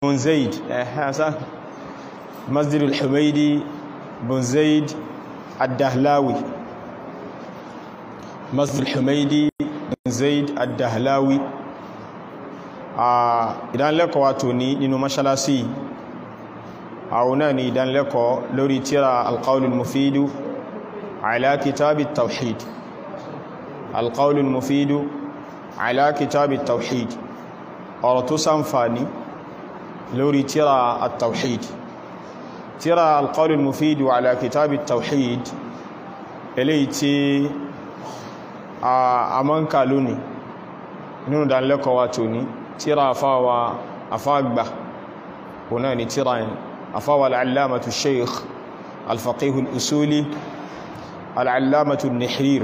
bun zaid ẹ̀hásá masjid al-humaidi bun zaid ad-dahlawi masjid al-humaidi bun zaid ad-dahlawi a ìdánilẹ́kọ̀ọ́ wa tó ní nínú mọ́ṣálásí àwọn náà ni ìdánilẹ́kọ̀ọ́ lórí tíra alqaulul mufidu ala kitabi tawhid alqaulul mufidu ala kitabi tawhid ọ̀rọ̀ tó ṣàǹfààní lórí tíra at-tawhid tíra alqaulul mufidu ala kitabi tawhid eléyìí tí a mọ́ ń kà lónìí nínú ìdánilẹ́kọ̀ọ́ wa tó ní tíra afáwa afágbà ọ̀nà ni tíra yẹn أفوى العلامة الشيخ الفقيه الأسولي العلامة النحرير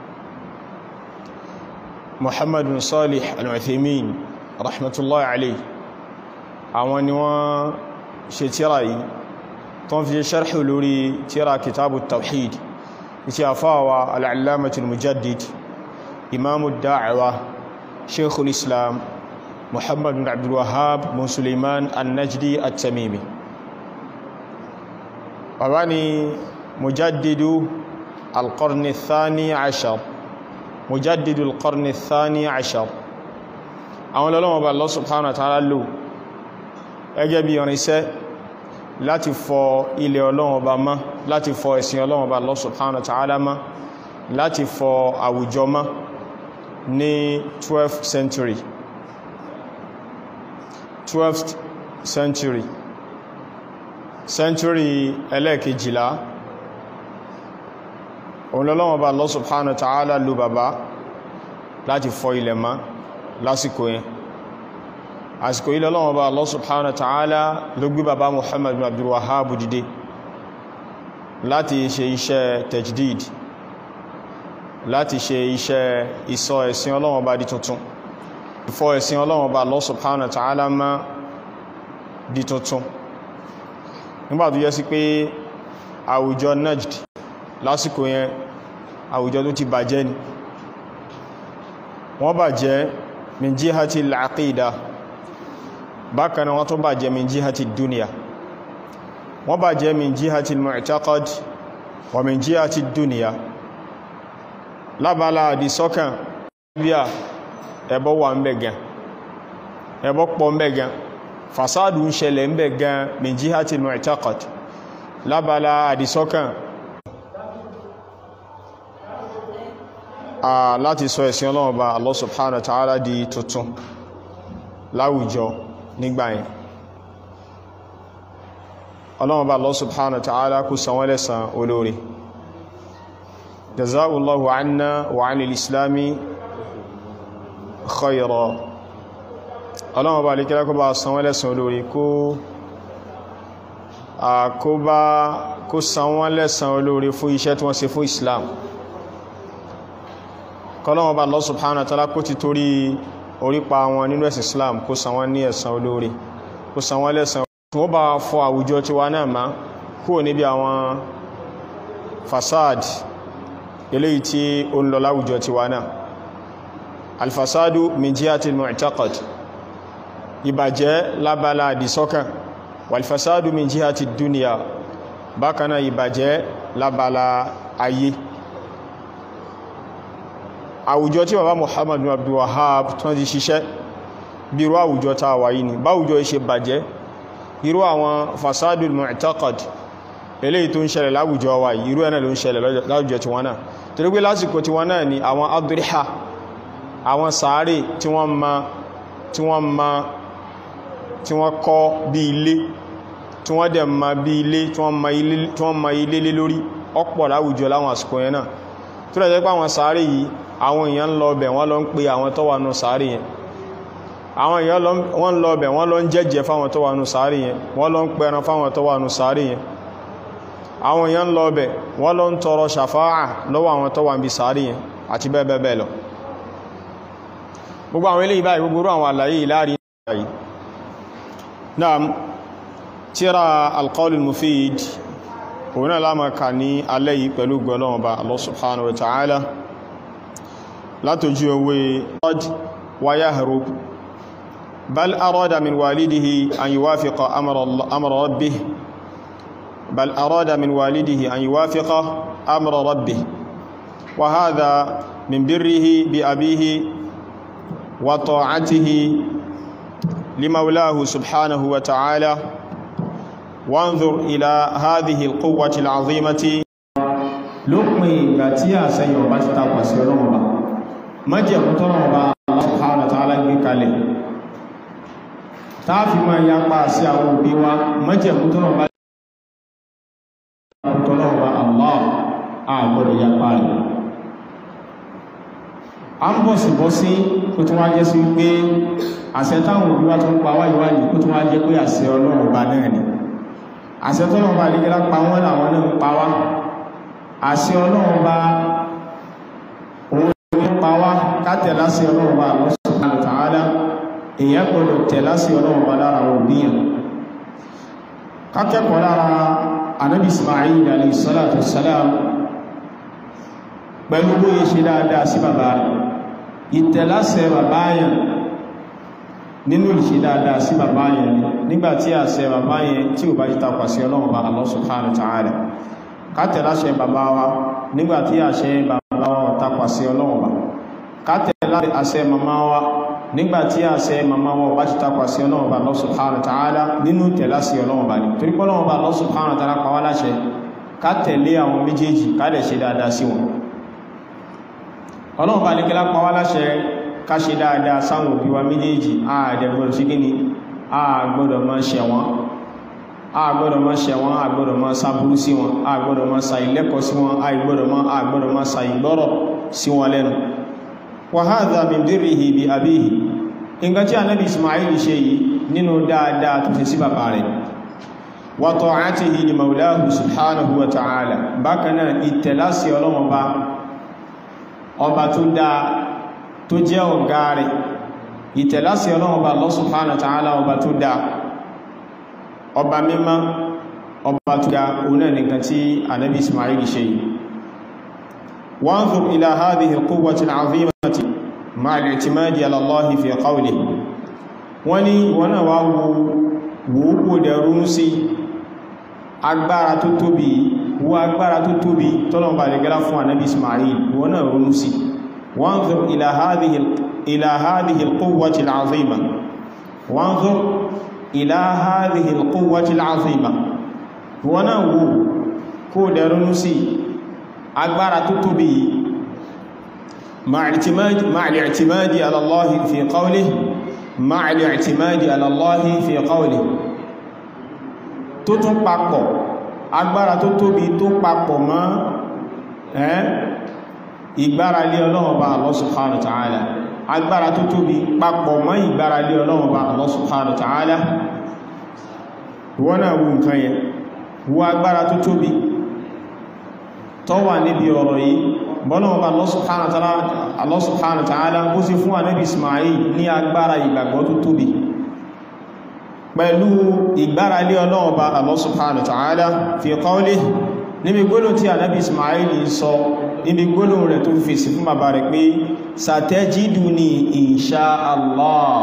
محمد بن صالح العثيمين رحمة الله عليه àwọn ni wọ́n ṣe tíra yìí tó ń fi ṣarḥù lórí tíra kitabu tawhid isi àfáwà al'allamatu mujaddid imamu da'awa sheikhul islam muhammadu abdulwahab bin suleiman annajdi at-tamimi bàbá ni mujaddidu alqarni thani ashar mujaddidu alqarni thani ashar àwọn lọ́lọ́wọ́ bá Allah subhanahu wa ta'ala lò ẹgẹ́ bí irinṣẹ́ láti fọ ilẹ̀ Ọlọ́run Ọba mọ́ láti fọ ẹ̀sìn Ọlọ́run Ọba Allah subhanahu wa ta'ala mọ́ láti fọ àwùjọ mọ́ ní 12th century 12th century century ẹlẹ́ẹ̀kejìlá òun lọ́lọ́wọ́ bá Allah subhanahu wa ta'ala lò bàbá láti fọ ilẹ̀ mọ́ lásìkò yẹn àsìkò ilẹ̀ lọ́wọ́ bá Allah subhanahu wa ta'ala ló gbé bàbá Muhammad bin Abdul Wahhab dìde láti ṣe iṣẹ́ tajdid láti ṣe iṣẹ́ ìsọ ẹ̀sìn Ọlọ́run bá di tuntun ìfọ ẹ̀sìn Ọlọ́run bá Allah subhanahu wa ta'ala mọ́ di tuntun nígbà tó yẹ sí pé àwùjọ Najd lásìkò yẹn àwùjọ tó ti bàjẹ́ ni wọ́n bàjẹ́ min jihati al-aqida bákan náà wọ́n tó bàjẹ́ min jihati dunya wọ́n bàjẹ́ min jihati al-mu'taqad wa min jihati dunya lábàlá àdìsọ́kàn bíà ẹbọ wà ń bẹ̀ gan ẹbọ pọ̀ ń bẹ̀ gan fasádù ń ṣẹlẹ̀ ń bẹ̀ gan min jihati al-mu'taqad lábàlá àdìsọ́kàn láti sọ ẹ̀sìn Ọlọ́run bá Allah subhanahu wa ta'ala di tuntun láwùjọ nígbà yẹn Ọlọ́run bá Allah subhanahu wa ta'ala kú san wọ́n lẹ́san olóore jaza'ullahu anna wa 'anil islami khayra Ọlọ́run bá lè kíra kó bá san wọ́n lẹ́san olóore kó san wọ́n lẹ́san olóore fún iṣẹ́ tí wọ́n ṣe fún Islam kọlọ́wọ́n bá Allah subhanahu wa ta'ala kó ti torí orípa wọn nínú ẹ̀sìn Islam kó san wọ́n ní ẹ̀san olóore kó san wọ́n lẹ́san tí wọ́n bá fọ àwùjọ tí wá náà má kúrò níbi àwọn fasad eléyìí tí ó ń lọ láwùjọ tí wá náà alfasadu min jihati al-mu'taqad ìbàjẹ́ lábala àdìsọ́kàn walfasadu min jihati dunya bákanáà ìbàjẹ́ lábala ayé àwùjọ tí bàbá Muhammad bin Abdul Wahhab tó ti ṣiṣẹ́ bí irú àwùjọ tá a wà yìí ni báwùjọ ṣe bàjẹ́ irú àwọn fasadul mu'taqad eléyìí tó ń ṣẹlẹ̀ láwùjọ wa yìí irú ẹ̀nà ló ń ṣẹlẹ̀ láwùjọ tí wọ́n náà torí pé lásìkò tí wọ́n náà ni àwọn adriha àwọn sàárè tí wọ́n ma tí wọ́n ma tí wọ́n kọ́ bí ilé tí wọ́n dẹ̀ ma bí ilé tí wọ́n ma ilé lé lórí ọ̀pọ̀ láwùjọ láwọn àsìkò yẹn náà tó rẹ̀ jẹ́ pé àwọn sàárè yìí àwọn èèyàn lọ bẹ̀ wọ́n lọ ń pe àwọn tó wà nù sàárì yẹn àwọn èèyàn wọ́n lọ bẹ̀ wọ́n lọ ń jẹ́jẹ́ fáwọn tó wà nù sàárì yẹn wọ́n lọ ń pẹran fáwọn tó wà nù sàárì yẹn àwọn èèyàn lọ bẹ̀ wọ́n lọ ń tọrọ ṣàfáà lọ́wọ́ àwọn tó wà ń bí sàárì yẹn àti bẹ́ẹ̀ bẹ́ẹ̀ lọ gbogbo àwọn eléyìí báyìí gbogbo àwọn àlàyé ìláàrí yìí náà tíra alqaulul mufid òun náà lámà kà ní alẹ́ yìí pẹ̀lú gbọ́lọ́wọ́ bá Allah subhanahu wa ta'ala látójú ewé qad wa yahrub بل أراد من والده أن يوافق أمر, أمر ربه بل أراد من والده أن يوافق أمر ربه وهذا من بره بأبيه وطاعته لمولاه سبحانه وتعالى وانظر إلى هذه القوة العظيمة lópin ìgbà tí àṣẹyìn ọba ti tapà sí ọlọ́run ọba májẹ̀mú tọ́nà ọba Allah subhanahu wa ta'ala gbé kalẹ̀ táàfí máa yapa sí àwọn òbí wa májẹ̀mú tọ́nà ọba tọ́nà ọba Allah àgbọ̀dọ̀ yapa rẹ̀ a ń bọ̀ sí bọ́ sí kó tún wá jẹ́ sí wípé àṣẹ táwọn òbí wa tó ń pa wáyé wáyé kó tún wá jẹ́ pé àṣẹ ọlọ́run ọba náà ni àṣẹ tọ́nà ọba àdígẹ́lá pa wọ́n làwọn náà ń pa wá àṣẹ ọlọ́run bá òun ní pa wá kátẹ̀ láṣẹ ọlọ́run bá Allah subhanahu wa ta'ala èyàn gbọdọ̀ tẹ̀ láṣẹ ọlọ́run bá lára òbíyàn kákẹ́kọ̀ọ́ lára anábì Ismail alayhi salatu wassalam pẹ̀lú bóyé ṣe dáadáa sí bàbá rẹ̀ ìtẹ̀láṣẹ bàbá yẹn nínú ìṣe dáadáa sí bàbá yẹn nígbàtí àṣẹ bàbá yẹn tí ò bá yí tapà sí ọlọ́run bá Allah subhanahu wa ta'ala kátẹ̀láṣẹ bàbá wa nígbàtí àṣẹ bàbá wa tapà sí ọlọ́run bá kátẹ̀láṣẹ àṣẹ màmá wa nígbàtí àṣẹ màmá wa bá ti tapà sí ọlọ́run bá Allah subhanahu wa ta'ala nínú tẹ̀láṣẹ ọlọ́run bá ní torí pé ọlọ́run bá Allah subhanahu wa ta'ala pa wá láṣẹ kátẹ̀lé àwọn méjèèjì kádẹ̀ ṣe dáadáa sí wọn ọlọ́run bá ní kí lápá wá láṣẹ ká ṣe dáadáa sáwọn òbí wa méjèèjì ààdẹ̀gbọ́n sí kí ni àgbọ́dọ̀ máa ṣẹ̀ wọ́n àgbọ́dọ̀ máa ṣẹ̀ wọ́n àgbọ́dọ̀ máa sáburú sí wọn àgbọ́dọ̀ máa sa ilẹ́kọ̀ọ́ sí wọn àgbọ́dọ̀ máa àgbọ́dọ̀ máa sa ìgbọ́rọ̀ sí wọn lẹ́nu wa hadha min birrihi bi abihi nǹkan tí anábi Ismail ṣe yìí nínú dáadáa tó ṣe sí bàbá rẹ̀ wa ta'atihi li maulahu subhanahu wa ta'ala bákan náà ìtẹ̀lásí ọlọ́wọ́n bá ọba tó dáa tó jẹ́ ọ̀gá rẹ̀ ìtẹ̀lásí ọlọ́wọ́n bá Allah subhanahu wa ta'ala ọba tó dáa ọba mímọ́ ọba tó ga oná nìkan tí anábi Ismail ṣe yìí wanzur ila hadhihi al-quwwati al-'azimati ma'a al-i'timadi ala Allah fi qawlihi wọ́n ní wọ́n náà wá wòókò dẹ̀rún sí agbára tó tóbi wo agbára tó tóbi tọ́lọ̀mbà lè gẹ́lá fún anábi Ismail wọ́n náà ronú sí wanzur ila hadhihi ila hadhihi al-quwwati al-'azima wanzur ila hadhihi al-quwwati al-'azima wọ́n náà wo kó dẹ̀ ronú sí agbára tó tóbi ma'a al-i'timadi ala Allah fi qawlihi ma'a al-i'timadi ala Allah fi qawlihi tó tún papọ̀ agbára tó tóbi tó papọ̀ mọ́ ẹ́ ìgbáralé Ọlọ́run bá Allah subhanahu wa ta'ala agbára tó tóbi papọ̀ mọ́ ìgbáralé Ọlọ́run bá Allah subhanahu wa ta'ala wọ́n náà wù nǹkan yẹn wù agbára tó tóbi tó wà níbi ọ̀rọ̀ yìí bọ́lọ́wọ́ bá Allah subhanahu wa ta'ala ó sì fún ànábì Ismail ní agbára ìgbàgbọ́ tó tóbi pẹ̀lú ìgbáralé Ọlọ́run bá Allah subhanahu wa ta'ala fi qawlihi níbi gbólóhùn tí ànábì Ismail sọ níbi gbólóhùn rẹ̀ tó fèsì fún bàbá rẹ̀ pé satajiduni insha Allah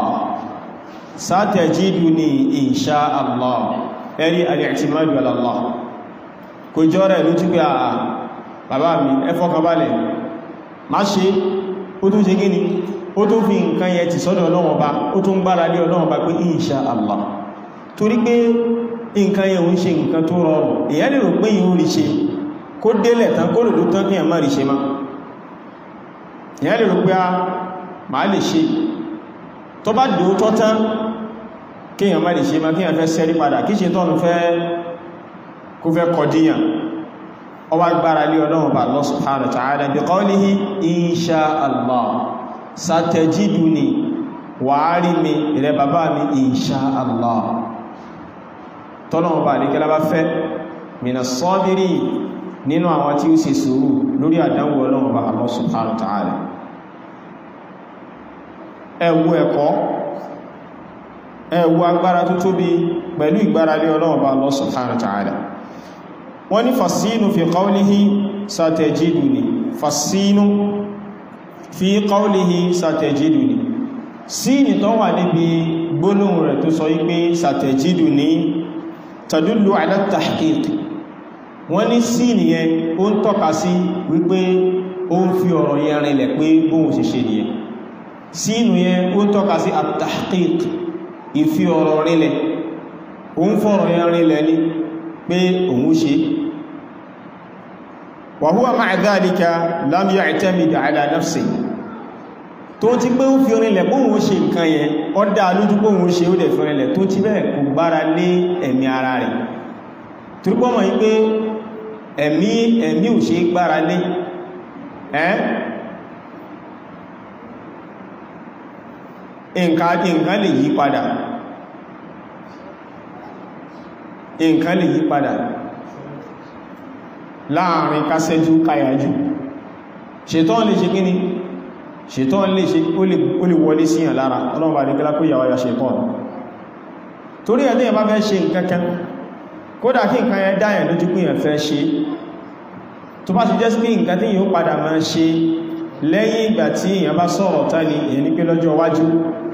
satajiduni insha Allah ẹ̀rí al-i'timadu ala Allah kò jọ rẹ̀ ló túnkẹ́ àà bàbá mi ẹ fọkànbalẹ̀ má ṣe ó tún ṣe gíní ó tún fi nǹkan yẹ ti sọ́dọ̀ Ọlọ́run bá ó tún gbáralé Ọlọ́run bá pé insha Allah torí pé nǹkan yẹn ń ṣe nǹkan tó rọrùn èyàn lè rò pé yíò rí ṣe kó délẹ̀ tán kó lòdó tán kí ẹ̀mọ́ rí ṣe má èyàn lè rò pé a máa lè ṣe tó bá dòótọ́ tán kí ẹ̀mọ́ rí ṣe má kí ẹ̀fẹ́ sẹ́rí padà kí ṣe tọ́nu fẹ́ kó fẹ́ kọdíyàn ọwá gbára lé Ọlọ́run bá Allah subhanahu wa ta'ala bi qawlihi insha Allah satajiduni wàárí mi ilẹ̀ bàbá mi insha Allah tọ́lọ̀wọ̀n bá àdíkẹ́lá bá fẹ́ mina sọ́bírí nínú àwọn tí ó ṣe sùúrù lórí àdánwò Ọlọ́run bá Allah subhanahu wa ta'ala ẹwú ẹ̀kọ́ ẹwú agbára tó tóbi pẹ̀lú ìgbáralé Ọlọ́run bá Allah subhanahu wa ta'ala wọ́n ní fasínú fi qawlihi satajiduni fasínú fi qawlihi satajiduni síni tó wà níbi gbólóhùn rẹ̀ tó sọ wípé sàtẹ̀jídù ní tàdúlù ala tahqiq wọ́n ní sí nìyẹn ó ń tọ́ka sí wípé ó ń fi ọ̀rọ̀ yẹn rinlẹ̀ pé bóhun sì ṣe nìyẹn sí inú yẹn ó ń tọ́ka sí at-tahqiq ìfi ọ̀rọ̀ rinlẹ̀ ó ń fọ̀rọ̀ yẹn rinlẹ̀ ní pé òun ṣe wa huwa ma'a dhalika lam ya'tamid ala nafsihi tó ti pé ó fi rinlẹ̀ pé òun ṣe nǹkan yẹn ó dá lójú pé òun ṣe ó dẹ̀ fi rinlẹ̀ tó ti bẹ́ẹ̀ kò gbára lé ẹ̀mí ara rẹ̀ torípọ́ mọ̀ yí pé ẹ̀mí ẹ̀mí ò ṣe gbára lé ẹ́ nǹkan lè yí padà nǹkan lè yí padà láàrin kásẹ́jú káyàjú ṣètọ́n lè ṣe kíní ṣètọ́n lè ṣe ó lè wọlé síyàn lára ọlọ́run bá ní kílá kó yàwó ya ṣètọ́n torí ẹ̀ lẹ́yìn bá fẹ́ ṣe nǹkankan kódà kí nǹkan yẹn dáyàn lójú pé yẹn fẹ́ ṣe tó bá ti jẹ́ sí pé nǹkan tí yíó padà máa ṣe lẹ́yìn ìgbà tí èyàn bá sọ̀rọ̀ tán ni èyàn ní pé lọ́jọ́ iwájú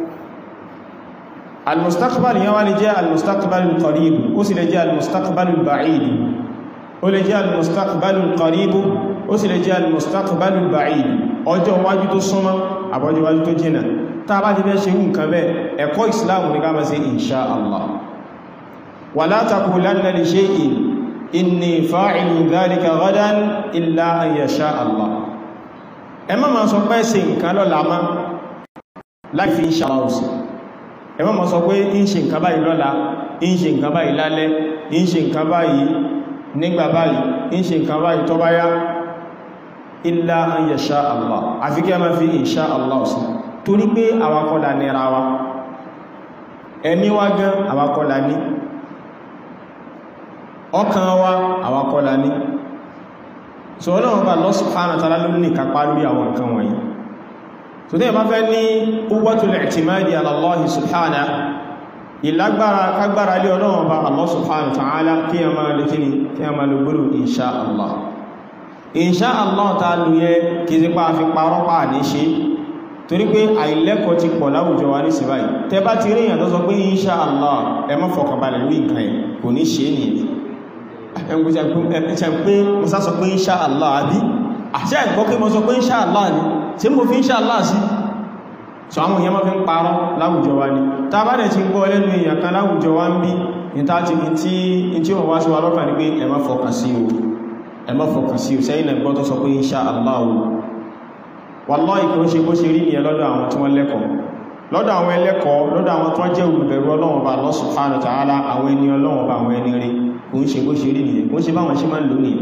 al-mustaqbal yẹn wá lè jẹ́ al-mustaqbal al-qarib ó sì lè jẹ́ al-mustaqbal al-ba'id ó lè jẹ́ al-mustaqbal al-qarib ó sì lè jẹ́ al-mustaqbal al-ba'id ọjọ́ iwájú tó súnmọ́ àbọ́jọ́ iwájú tó jìnà tá a bá ti fẹ́ ṣe nǹkan bẹ́ẹ̀ ẹ̀kọ́ ìsìláàmù ní ká máa ṣe insha Allah ولا تقولن لشيء إني فاعل ذلك غدا إلا أن يشاء الله ẹ má ma sọ pé ṣe nǹkan lọ́la má láì fi insha Allah sí ẹ má ma sọ pé ń ṣe nǹkan báyìí lọ́la ń ṣe nǹkan báyìí lálẹ́ ń ṣe nǹkan báyìí nígbà báyìí ń ṣe nǹkan báyìí tó bá yá illa an yasha Allah àfi kí a má fi insha Allah sí torí pé àwakọ́lá nira wa ẹni wá gan àwakọ́lá ní ọkàn wa àwakọ́lá ní so ọlọ́run bá Allah subhanahu wa ta'ala ló ní kápá lórí àwọn nǹkan wọ̀nyí so tí ẹ̀má fẹ́ ní quwwatul i'timadi ala Allah subhanahu ìlágbára kágbára lé ọlọ́run bá Allah subhanahu wa ta'ala kí a máa lè kíni kí a máa lè gbọ́rò insha Allah insha Allah ta lù yẹ kí sí pa fi parọ́ pa ní ṣe torí pé àìlẹ́kọ̀ọ́ ti pọ̀ láwùjọ wa ní síbáyìí tẹ bá ti rí èyàn tó sọ pé insha Allah ẹ má fọkànbalẹ̀ lórí nǹkan ẹ̀ kò ní ṣe nìyẹn ẹgbẹ̀ṣẹ̀ pé mo sá sọ pé insha Allah àbí àṣẹ ìgbọ́ pé mo sọ pé insha Allah ní tí mo fi insha Allah sí so àwọn èèyàn máa fi ń parọ́ láwùjọ wa ní ta bá dẹ̀ ti gbọ́ lẹ́nu èèyàn kan láwùjọ wa ń bí ní tá ti tí tí wọ́n wá sí wa lọ́kàn ní pé ẹ má fọkàn sí o ẹ má fọkàn sí o sẹ́yìn náà gbọ́ tó sọ pé insha Allah o wallahi kí ó ṣe bó ṣe rí nìyẹn lọ́dọ̀ àwọn tí wọ́n lẹ́kọ̀ọ́ lọ́dọ̀ àwọn ẹlẹ́kọ̀ọ́ lọ́dọ̀ àwọn tó jẹ́ olùbẹ̀rù Ọlọ́run bá Allah subhanahu wa ta'ala àwọn ẹni Ọlọ́run bá àwọn ẹni rí kò ń ṣe bó ṣe rí nìyẹn kò ń ṣe báwọn ṣe máa ń lò nìyẹn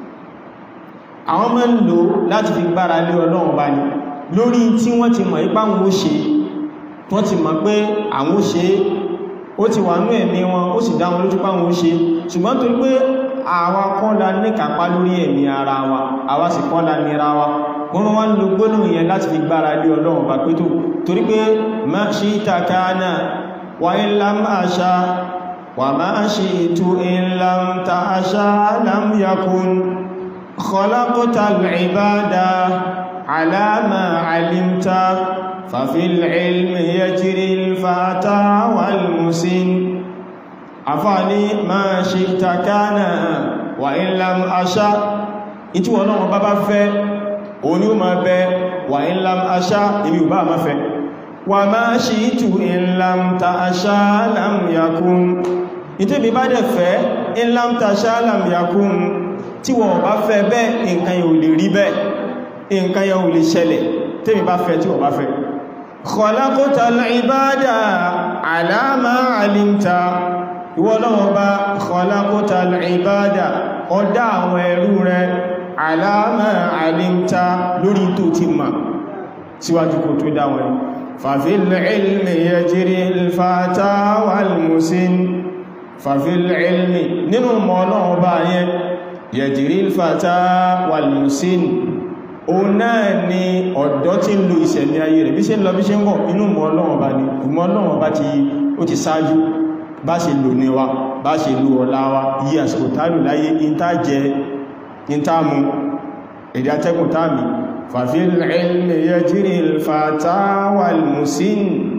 àwọn máa ń lò láti fi gbára lé Ọlọ́run bá ní lórí tí wọ́n ti mọ̀ ipá wọn ó ṣe wọ́n ti mọ̀ pé àwọn ó ṣe ó ti wà ní ẹ̀mí wọn ó sì dá wọn lójú pá wọn ó ṣe ṣùgbọ́n torí pé àwa kọ́ la ní kápá lórí ẹ̀mí ara wa àwa sì kọ́ la nira wa wọ́n wá ń lo gbólóhùn yẹn láti fi gbára lé Ọlọ́run bá pẹ́tò torí pé ma shi'ta kana wa in lam asha wa ma shi'tu in lam ta'asha lam yakun khalaqtal ibada ala ma 'alimta fa fil ilmi yajri al-fata wal musin afani ma shi'ta kana wa in lam asha ìtí wọ́n náà bá bá fẹ́ òun ni ó máa bẹ wà in lam aṣá ibi ò bá máa fẹ́ wà máa ṣe ìtù in lam ta aṣá lam yakun ìtí bí bá dẹ̀ fẹ́ in lam ta aṣá lam yakun tí wọ́n bá fẹ́ bẹ́ nǹkan yóò lè rí bẹ́ nǹkan yóò lè ṣẹlẹ̀ tí bí bá fẹ́ tí wọ́n bá fẹ́ khalaqtal ibada ala ma alimta ìwọ Ọlọ́run bá khalaqtal ibada ọdá àwọn ẹrú rẹ̀ àlàmà àlímta lórí tó ti ma síwájú kò tó dáwọn fàfil ilmi yajri al-fata wal-musin fàfil ilmi nínú mọ́nà ọba yẹn yajri al-fata wal-musin o náà ni ọ̀dọ́ tí ń lo ìṣẹ̀lẹ̀ ayé rẹ̀ bí ṣe ń lọ bí ṣe ń bọ̀ inú mọ́nà ọba ni mọ́nà ọba ti ó ti sáájú bá ṣe lò ní wa bá ṣe lò ọ̀la wa yí àsìkò tálù láyé ìntájẹ ìntàmù èdè atẹ́kùn tàbí fàfil ilmi yajri al-fata wal-musin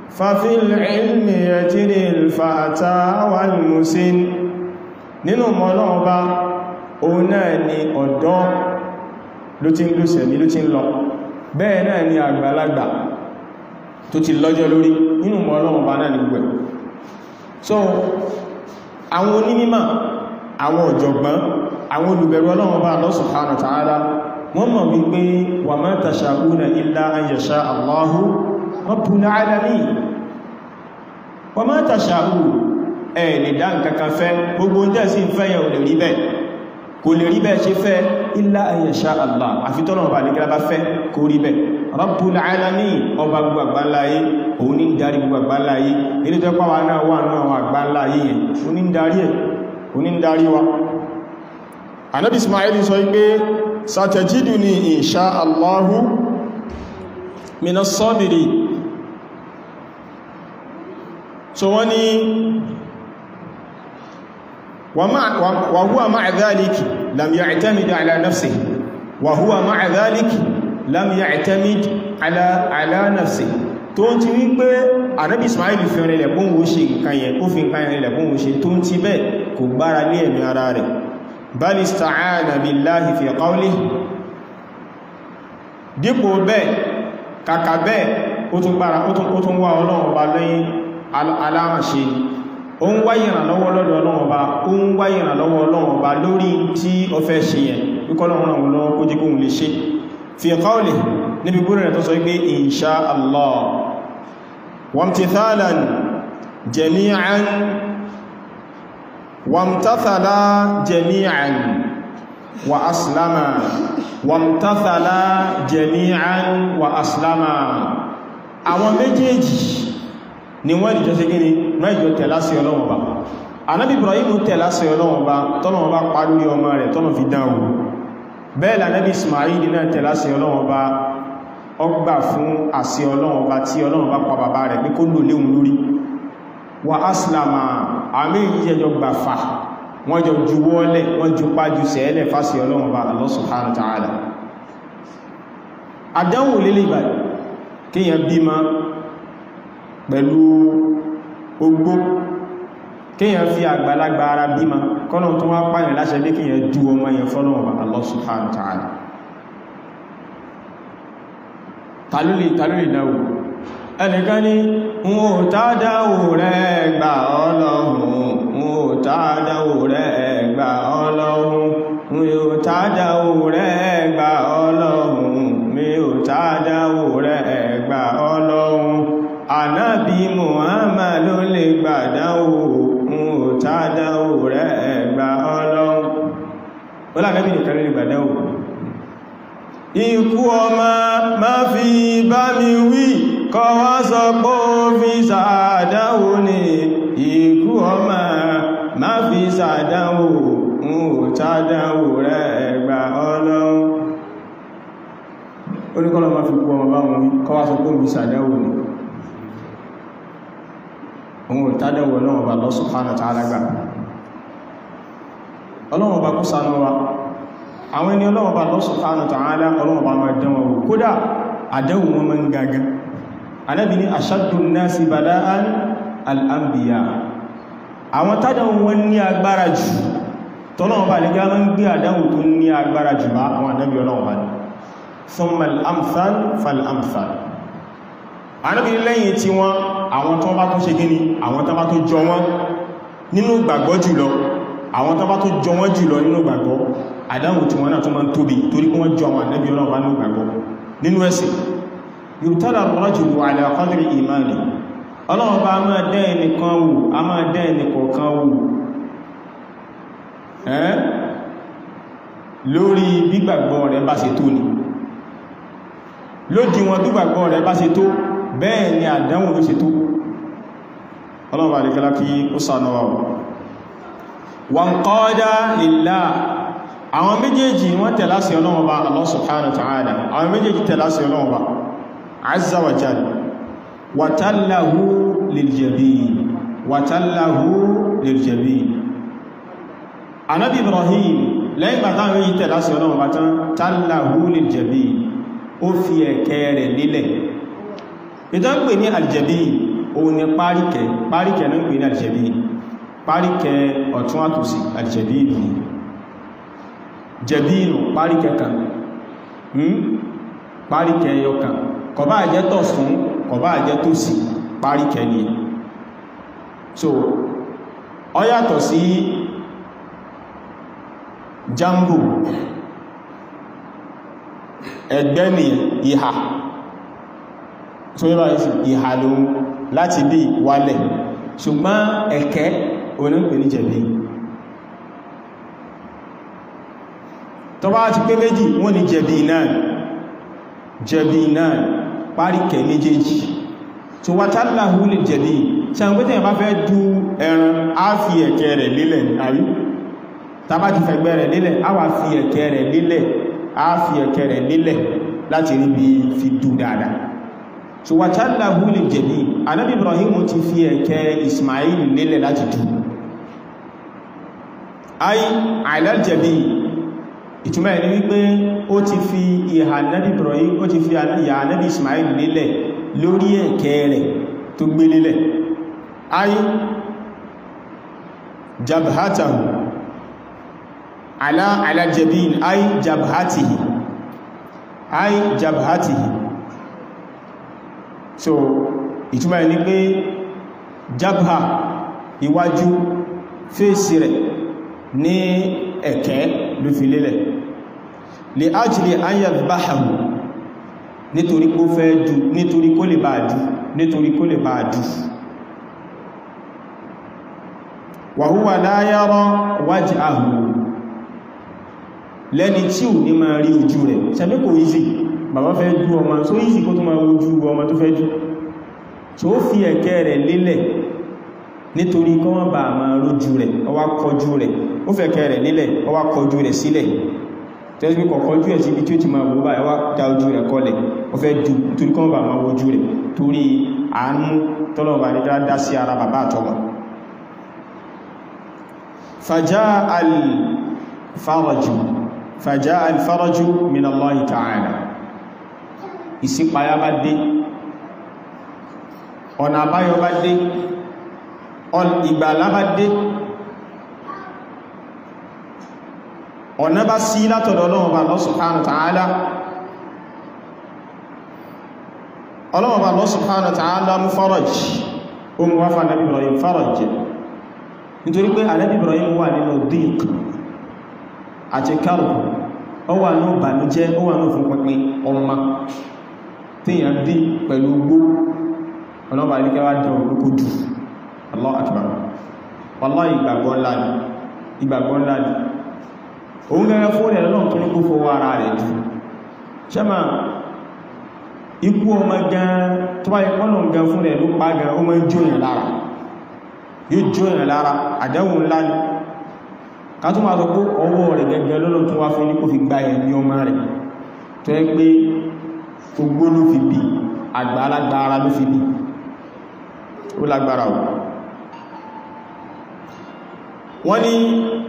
ففي العلم يجري الفتى والمسن nínú ọmọ náà bá òun náà ni ọ̀dọ́ ló ti ń lò sẹ̀mí ló ti ń lọ bẹ́ẹ̀ náà ni àgbàlagbà tó ti lọ́jọ́ lórí nínú ọmọ náà bá náà ni gbẹ̀ so àwọn onímímọ̀ àwọn ọ̀jọ̀gbọ́n àwọn olùbẹ̀rù Ọlọ́run bá Allah subhanahu wa ta'ala wọ́n mọ̀ wípé wa ma tasha'una illa an yasha Allahu rabbul alamin wa ma tasha'una ẹ̀ lè dá nǹkankan fẹ́ gbogbo jẹ́ sí fẹ́yẹ̀ ò lè rí bẹ́ẹ̀ kò lè rí bẹ́ẹ̀ ṣe fẹ́ illa an yasha Allah àfitọ́nà ọba ní gẹ́lábá fẹ́ kó rí bẹ́ẹ̀ rabbul alamin ọba gbogbo àgbáláyé òun ní darí gbogbo àgbáláyé ilé tó pàwà náà wà náà àwọn àgbáláyé yẹn òun ní darí ẹ̀ òun ní darí wa anábi ismail sọ pé satajiduni insha Allahu minas sabiri so wọ́n ni wa huwa ma'a dhalik lam ya'tamid ala nafsihi wa huwa ma'a dhalik lam ya'tamid ala ala nafsihi tó ń ti wí pé ànábì Ismail fi rẹ̀ lẹ̀kún wo ṣe nǹkan yẹn ó fi nǹkan yẹn lẹ̀kún wo ṣe tó ń ti bẹ́ẹ̀ kò gbára lé ẹ̀mí ara rẹ̀ bal ista'ana billahi fi qawlihi dípò bẹ́ẹ̀ kàkà bẹ́ẹ̀ ó tún gbára ó tún wá ọlọ́run ọba lẹ́yìn aláhàṣe ni ó ń wá ìrànlọ́wọ́ lọ́dọ̀ ọlọ́run ọba ó ń wá ìrànlọ́wọ́ ọlọ́run ọba lórí tí ó fẹ́ ṣe yẹn wíkọ́lọ́run náà lọ́wọ́ kó jẹ́ kóhun lè ṣe fi qawlihi níbi gbóòrò rẹ̀ tó sọ pé insha Allah wamtithalan jami'an wamtathala jami'an wa aslama wamtathala jami'an wa aslama àwọn méjèèjì ni wọ́n ìjọ sí gíní wọ́n ìjọ tẹ̀lá sí ọlọ́wọ́ bá anábì Ibrahim tẹ̀lá sí ọlọ́wọ́ bá tọ́lọ́wọ́ bá parí ọmọ rẹ̀ tọ́lọ́ fi dánwò bẹ́ẹ̀ lànàbí Ismail náà tẹ̀lá sí ọlọ́wọ́ bá ọgbà fún àṣẹ ọlọ́wọ́ bá tí ọlọ́wọ́ bá pa bàbá rẹ̀ pé kó lò léhun lórí wa aslama àmì ìjẹjọ gbà fà wọ́n jọ juwọ́lẹ̀ wọ́n ju pájú sẹ́ẹ̀lẹ̀ fásí ọlọ́wọ́ bá Allah subhanahu wa ta'ala àdánwò lélẹ̀ ìbàdì kíyàn bímọ pẹ̀lú ogbó kíyàn fi àgbàlagbà ara bímọ kọ́nà tó wá pààyàn láṣẹ lé kíyàn ju ọmọ yẹn fọ́lọ́wọ́ bá Allah subhanahu wa ta'ala tàlúlì tàlúlì dáwò ẹnìkan ní wọn ò tàdáwò rẹ̀ gbà ọlọ́run wọn ò tàdáwò rẹ̀ gbà ọlọ́run mi ò tàdáwò rẹ̀ gbà ọlọ́run mi ò tàdáwò rẹ̀ gbà ọlọ́run ànábì Muhammad ló lè gbàdáwò wọn ò tàdáwò rẹ̀ gbà ọlọ́run ó lábẹ́bí nìkan lè gbàdáwò ikú ọmọ má fi bá mi wí kọ wá sọ pé ó fi sàádáwò ní ikú ọmọ má fi sàádáwò ń ò tádáwò rẹ̀ ẹgbà ọlọ́run oníkọ́lọ̀ má fi kú ọmọ bá wọn wí kọ wá sọ pé ó fi sàádáwò ní òun ò tádáwò ọlọ́run bá Allah subhanahu wa ta'ala gbà ọlọ́run bá kú sánú wa àwọn ẹni ọlọ́wọ́ bá Allah subhanahu wa ta'ala ọlọ́wọ́ bá máa dánwò wò kódà àdánwò wọn máa ń gagan Ànábì ní ashaddu an-nasi bala'an al-anbiya àwọn tádánwò wọn ní agbára jù tọ́lọ́wọ́ bá lè gá máa ń gbé àdánwò tó ní agbára jù bá àwọn ànábì ọlọ́wọ́ bá ní thumma al-amthal fal-amthal Ànábì lẹ́yìn tí wọ́n àwọn tó bá tó ṣe gíní àwọn tó bá tó jọ wọ́n nínú gbàgbọ́ jùlọ àwọn tó bá tó jọ wọ́n jùlọ nínú gbàgbọ́ àdáhùn tí wọ́n náà tó máa ń tóbi torí kí wọ́n jọ àwọn ànábì ọlọ́run bá ní gbàgbọ́ nínú ẹ̀sìn yubtala ar-rajulu ala qadri imani ọlọ́run bá máa dẹ́ ẹnìkan wò a máa dẹ́ ẹnìkọ̀ọ̀kan wò ẹ́ lórí gbígbàgbọ́ rẹ̀ bá ṣe tó ni lódì wọn gbígbàgbọ́ rẹ̀ bá ṣe tó bẹ́ẹ̀ ni àdáhùn ló ṣe tó ọlọ́run bá lè gẹ́lá kí ó sànà wanqada lillah àwọn méjèèjì wọ́n tẹ̀lá sí Ọlọ́run Ọba Allah subhanahu wa ta'ala àwọn méjèèjì tẹ̀lá sí Ọlọ́run Ọba azza wa jalla watallahu liljabin watallahu liljabin anábi Ibrahim lẹ́yìn bàtà méjì tẹ̀lá sí Ọlọ́run Ọba tán tallahu liljabin ó fi ẹ̀kẹ́ rẹ̀ lílẹ̀ ìdán pè ní aljabin òun ni páríkẹ páríkẹ náà pè ní àdìjẹ̀bí páríkẹ ọ̀tún àtòsí àdìjẹ̀bí ìlú jẹ̀bí ìlú páríkẹ kan páríkẹ ẹyọ kan kọ̀bá àjẹ́ tọ̀sún kọ̀bá àjẹ́ tòsí páríkẹ ni so ó yàtọ̀ sí jambu ẹgbẹ́ ni ìhà tó yẹ́ báyìí sí ìhà lóhun láti bí wálẹ̀ ṣùgbọ́n ẹ̀kẹ́ onípe ní jẹ̀bí tó bá ti pé méjì wọ́n ni jẹ̀bí náà jẹ̀bí náà páríkẹ̀ méjèèjì tó wá tàbí lè jẹ̀bí ṣàǹgbẹ́tẹ̀ bá fẹ́ dú ẹran á fi ẹ̀kẹ́ rẹ̀ lélẹ̀ àrí tàbá ti fẹ̀gbẹ́ rẹ̀ lélẹ̀ á wà fi ẹ̀kẹ́ rẹ̀ lélẹ̀ á fi ẹ̀kẹ́ rẹ̀ lélẹ̀ láti rí bí fi dù dáadáa so wà tàbí lè jẹ̀bí anábì Ibrahim ti fi ẹ̀kẹ́ Ismail lélẹ̀ láti dù ay àìlẹ́jẹ̀bí ìtumọ̀ ẹni wípé ó ti fi ìhà anábì Ibrahim ó ti fi ìhà anábì Ismail lélẹ̀ lórí ẹ̀kẹ́ rẹ̀ tó gbé lélẹ̀ ay jabhatahu ala ala jabin ay jabhatihi ay jabhatihi so ìtumọ̀ ẹni pé jabha iwájú fèsì rẹ̀ ní ẹ̀kẹ́ ló fi lélẹ̀ li ajli an yadhbahahu nítorí kó fẹ́ dù nítorí kó lè bá dù nítorí kó lè bá dù wa huwa la yara wajhahu lẹ́ni tí ò ní máa rí ojú rẹ̀ ṣàbí kò easy bàbá fẹ́ jú ọmọ so easy kó tó máa ojú ọmọ tó fẹ́ jú so ó fi ẹ̀kẹ́ rẹ̀ lélẹ̀ nítorí kọ́ wọ́n bá máa rójú rẹ̀ ó wá kọjú rẹ̀ ó fẹ̀kẹ́ rẹ̀ lélẹ̀ ó wá kọjú rẹ̀ sílẹ̀ tẹ́sí pé kọ̀kọ́jú ẹ̀ sí ibi tí ó ti máa wó báyìí wá dá ojú rẹ̀ kọlẹ̀ ó fẹ́ jú torí kọ́ wọ́n bá máa wojú rẹ̀ torí àánú tọ́lọ̀bà ní dá sí ara bàbá àtọmọ fàjá al-faraju fàjá alfaraju min Allahi ta'ala ìṣípayá bá dé ọ̀nà àbáyọ bá dé ìgbàlá bá dé ọ̀nà bá sí látọ̀dọ̀ Ọlọ́run bá Allah subhanahu wa ta'ala Ọlọ́run bá Allah subhanahu wa ta'ala mú faraj o mú wáfà Nabi Ibrahim faraj nítorí pé Nabi Ibrahim wà nínú dík àti kárù ó wà ní ìbànújẹ́ ó wà ní òfin pínpín ọmọ tíyàn bí pẹ̀lú gbó ọlọ́bà ilẹ́kẹ́wà jẹ́ olókò jù Allahu Akbar wallahi ìgbàgbọ́ ńlá ni ìgbàgbọ́ ńlá ni òun gẹ́gẹ́ fún ẹ̀ lọ́nà tó ní kó fọwọ́ ara rẹ̀ jù ṣẹ́mà ikú ọmọ gan tó bá ipọ́nà gan fún ẹ̀ ló pa gan ó mọ́ jóyàn lára yóò jóyàn lára àdẹ́wò ńlá ni kátó máa sọ pé ọwọ́ rẹ̀ gẹ́gẹ́ lọ́lọ́ tó wá fún ní kó fi gba ẹ̀mí ọmọ rẹ̀ tó ẹ pé ogbó ló fi bí àgbà alágbára ló fi bí ó lágbára ò wọ́n ni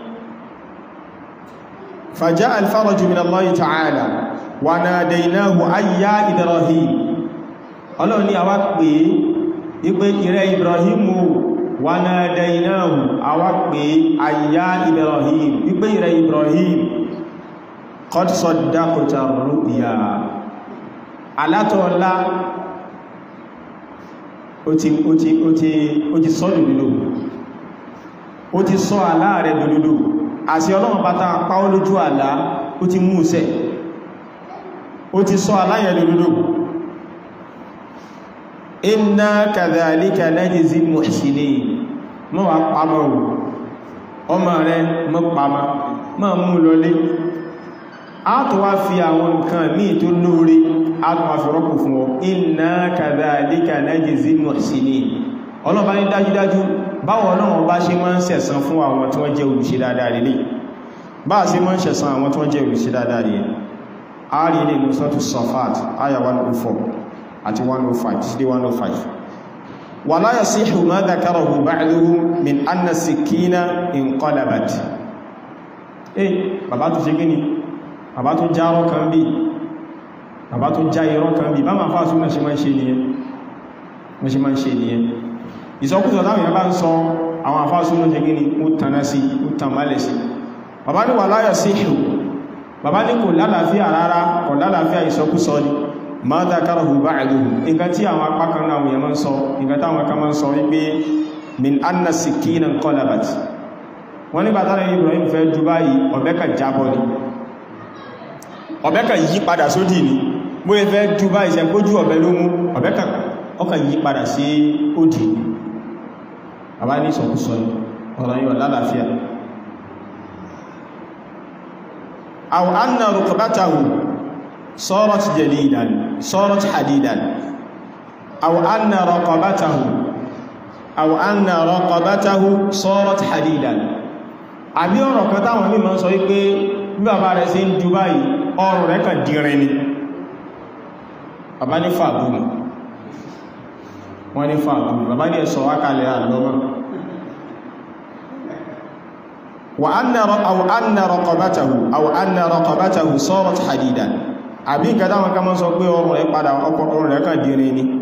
fàjá alfaraju min Allahi ta'ala wa nadaynahu ayya Ibrahim ọlọ́run ni a wá pè é ipé ìrẹ́ Ibrahimu wa nadaynahu àwa pè àyà Ibrahim wípé ìrẹ̀ Ibrahim qad saddaqta ru'ya alátọ́ọ̀lá ó ti ó ti ó ti ó ti sọ dòdòdò ó ti sọ àlá rẹ̀ dòdòdò àti ọlọ́run bá tàà pàó lójú àlá ó ti mú sẹ́ ó ti sọ àlá yẹn dòdòdò inna kadhalika najzil muhsinin mọ́ wà pàmọ́ ò ọmọ rẹ̀ mọ́ pàmọ́ mọ́ mú lọlé a tó wá fi àwọn nǹkan míì tó lóore a tó wá fi rọ́pò fún ọ inna kadhalika najzil muhsinin ọlọ́bá ní dájúdájú báwọn ọlọ́run bá ṣe máa ń sẹ̀san fún àwọn tí wọ́n jẹ́ olùṣe dáadáa rẹ̀ bá ṣe máa ń sẹ̀san àwọn tí wọ́n jẹ́ olùṣe dáadáa rẹ̀ a rí ilé nusratu safat aya 104 àti 105 sí 105 ولا يصح ما ذكره بعضهم من أن السكين انقلبت eh bàbá tó ṣe gíní bàbá tó já rọ́ kan bí bàbá tó já irọ́ kan bí bá ma fà súnmọ̀ ṣe máa ṣe nìyẹn mo ṣe máa ń ṣe nìyẹn ìsọkúsọ táwọn èèyàn bá ń sọ àwọn àfáàsù ló ṣe gíní ó tanná sí ó tàn málẹ̀ sí bàbá ní wà láyọ̀ sí ìhù bàbá ní kò lálàáfíà rárá kò lálàáfíà ìsọkúsọ ni ma dhakarahu ba'duhu nǹkan tí àwọn apá kan náà wòye máa ń sọ nǹkan táwọn kan máa ń sọ wípé min anna sikina qalabat wọ́n nígbà tánà Ibrahim fẹ́ jù báyìí ọ̀bẹ kan jábọ́ ni ọ̀bẹ kan yí padà sódì ni bó yẹ fẹ́ jù báyìí sẹ kójú ọ̀bẹ ló mú ọ̀bẹ kan ọkàn yí padà sí òdì bàbá ní ìsọkúsọ ọ̀rọ̀ yíò lálàáfíà aw anna rukbatahu صارت جليدا صارت حديدا أو أن رقبته أو أن رقبته صارت حديدا àbí ọ̀rọ̀ kan táwọn mímọ̀ sọ wípé bí bàbá rẹ̀ sí ń ju báyìí ọrùn rẹ̀ kàn dìrin ni bàbá ní fàbùmù wọ́n ní fàbùmù bàbá ní ẹ̀sọ̀ wákàlẹ̀ àlọ́mọ́ أو أن رقبته أو أن رقبته صارت حديدا àbí nǹkan táwọn kan mọ́ sọ pé ọrùn rẹ̀ padà ọrùn rẹ̀ kàn dìrin ni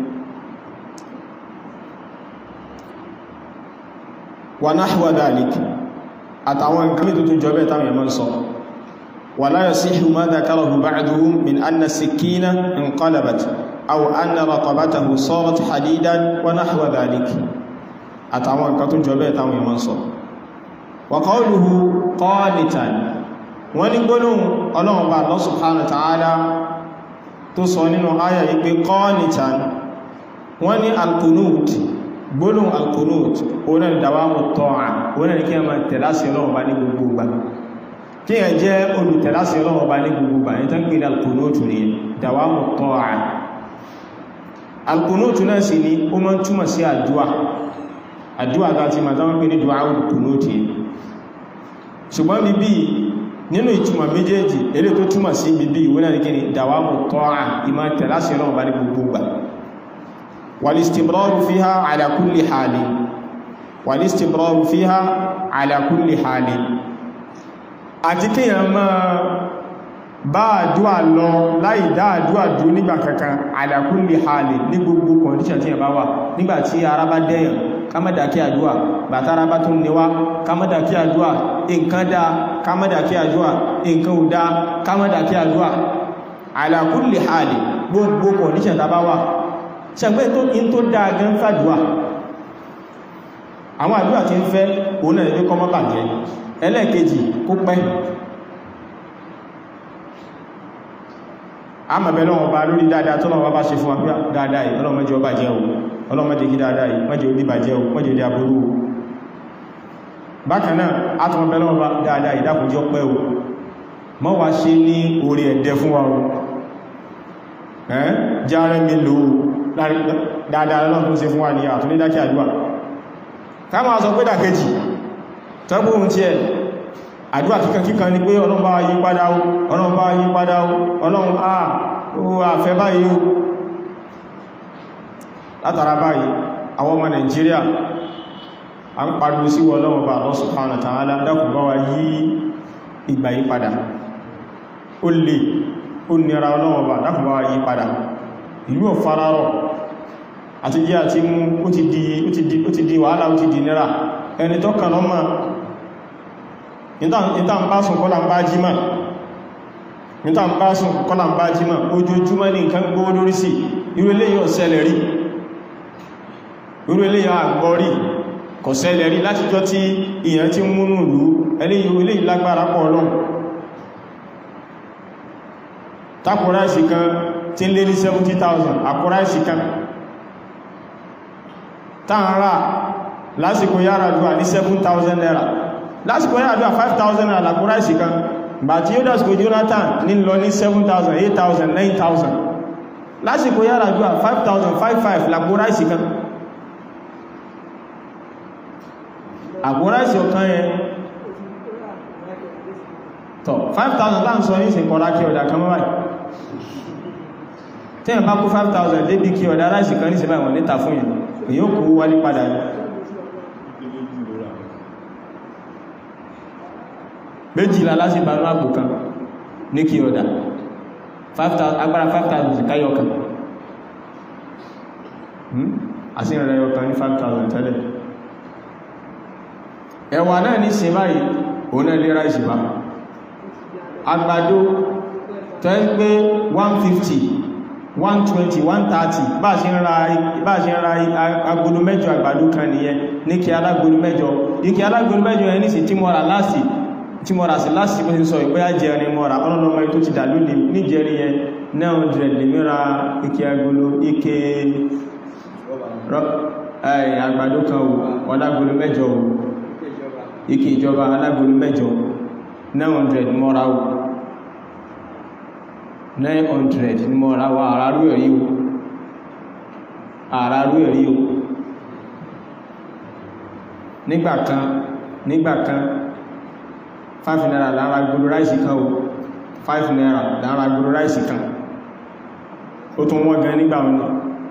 wa nahwa dhalik àtàwọn nǹkan mí tuntun jọ bẹ́ táwọn yẹmọ́ sọ wa la yasihu ma dhakarahu ba'duhum min anna sikina inqalabat aw anna raqabatahu sarat hadidan wa nahwa dhalik àtàwọn nǹkan tún jọ bẹ́ táwọn yẹmọ́ sọ wa qawluhu qanitan wọ́n ní gbólóhùn ọlọ́run bá Allah subhanahu wa ta'ala tó sọ nínú ayà yìí pé qanitan wọ́n ní alkunut gbólóhùn alkunut oní dawamu ta'a oní ní kí a máa tẹ̀láṣì ọlọ́run bá ní gbogbo gbà kí a jẹ́ olùtẹ̀láṣì ọlọ́run bá ní gbogbo gbà ní tán pè ní alkunut ní dawamu ta'a alkunut náà sì ni ó máa ń túmọ̀ sí àdúà àdúà láti máa tán pè ní du'a alkunut ṣùgbọ́n bíbí nínú ìtumọ̀ méjèèjì eré tó túmọ̀ sí bíbí ìwé náà ní kí ni dawamu ta'a ìmá tẹ̀láṣì ọlọ́run bá ní gbogbo gbà والاستمرار فيها على كل حال والاستمرار فيها على كل حال àti kíyàn máa bá àdúwà lọ láì dá àdúwà dú nígbà kankan ala kulli hali ní gbogbo condition tí yàn bá wà nígbàtí ara bá dẹ́yàn kámọ́dà kí àdúwà bàtàrà bá tún níwá kámọ́dà kí àdúwà nǹkan dá kámọ́dà kí àdúwà nǹkan ò dá kámọ́dà kí àdúwà ala kulli hali gbogbo condition tá bá wà ṣẹ̀gbẹ́ tó in tó dáa gan fàdúwà àwọn àdúwà tí ń fẹ́ òun náà ní kọmọ́ bàjẹ́ ẹlẹ́ẹ̀kejì kó pẹ́ a mọ̀ bẹ̀rẹ̀ wọn bá lórí dáadáa tó lọ́wọ́ bá ṣe fún àpíà dáadáa yìí ọlọ́mọdé ọba jẹ́ o ọlọ́mọdé kí dáadáa yìí mọ́jẹ́ orí bàjẹ́ o mọ́jẹ́ orí aburú o bákan náà a tún bẹ̀rẹ̀ wọn bá dáadáa yìí dákùnjọ́ pẹ́ o mọ́ wá ṣe ní orí ẹ̀dẹ́ fún wa o járẹ́ mi lò dáadáa lọ́nà ṣe fún wa ní àtúní dákí àdúwà ká máa sọ pé dàkejì tọ́gbó ohun tí ẹ àdúwà kíkan kíkan ni pé ọlọ́run bá yí padà ó ọlọ́run bá yí padà ó ọlọ́run àà ó àfẹ́ báyìí ó látara báyìí àwọn ọmọ Nàìjíríà a ń pariwo sí ọlọ́run bá Allah subhanahu wa ta'ala dákùn bá wa yí ìgbà yí padà ó lè ó nira ọlọ́run bá dákùn bá wa yí padà ìlú ọ̀fararọ̀ àti jẹ́ àti mú ó ti di ó ti di wàhálà ó ti di nira ẹni tó kàn lọ́mà ìta ń bá sùn kọ́lá ń bá jímà ìta ń bá sùn kọ́lá ń bá jímà ojoojúmọ́ ní nǹkan gbówó lórí sí irú eléyìí ò ṣẹlẹ̀ rí irú eléyìí àgbọ́ rí kò ṣẹlẹ̀ rí láti jọ tí ìyàn ti múnú ìlú eléyìí lágbára pọ̀ lọ́n takùnrà ìsìnkan tí ń lé ní 70,000 àkúrá ìsìnkan tààrà lásìkò yára dúwà ní 7,000 naira lásìkò yára dúwà 5,000 naira làkúrá ìsìnkan bà tí ó dásìkò Jonathan ní lọ ní 7,000 8,000 9,000 lásìkò yára dúwà 5,000 5,500 làkúrá ìsìnkan àkúrá ìsìnkan yẹn tọ̀ 5,000 láń sọ ní ìsìnkọ̀rá kí ọ̀dà kan mọ́ báyìí tí ẹ̀ bá kó 5,000 débi kí ọ̀dá aláìsì kan ní sí báyìí wọ́n níta fún yẹn èyí ó kó wálé padà ní méjìlá láti bá láàbò kan ní kí ọ̀dá agbára 5,000 sí káyọ̀ kan àti ìrẹ̀ ọkàn ní 5,000 tẹ́lẹ̀ ẹ̀wà náà ní sin báyìí òun náà lè ráìsì bá àgbàdo tẹ́ ń pé 150 120 130 bá ṣe ń ra bá ṣe ń ra agolo mẹ́jọ àgbàdo kan nìyẹn ní kí alágolo mẹ́jọ ní kí alágolo mẹ́jọ ẹni sì tí mọ́ra láti tí mọ́ra sí láti bó ti sọ ìpé àjẹrin mọ́ra ọlọ́lọ́mọ tó ti dà lónìí níjẹrin yẹn 900 lè mẹ́ra ike agolo ike àgbàdo kan wò ọlágolo mẹ́jọ wò ike ìjọba alágolo mẹ́jọ 900 mọ́ra wò 900 ní mọ́ra wà àrárú ẹ̀rí o àrárú ẹ̀rí o nígbàkan nígbàkan 5 naira lára gbogbo ráìsì kan o 5 naira lára gbogbo ráìsì kan ó tún wọ́n gan nígbà wọn ni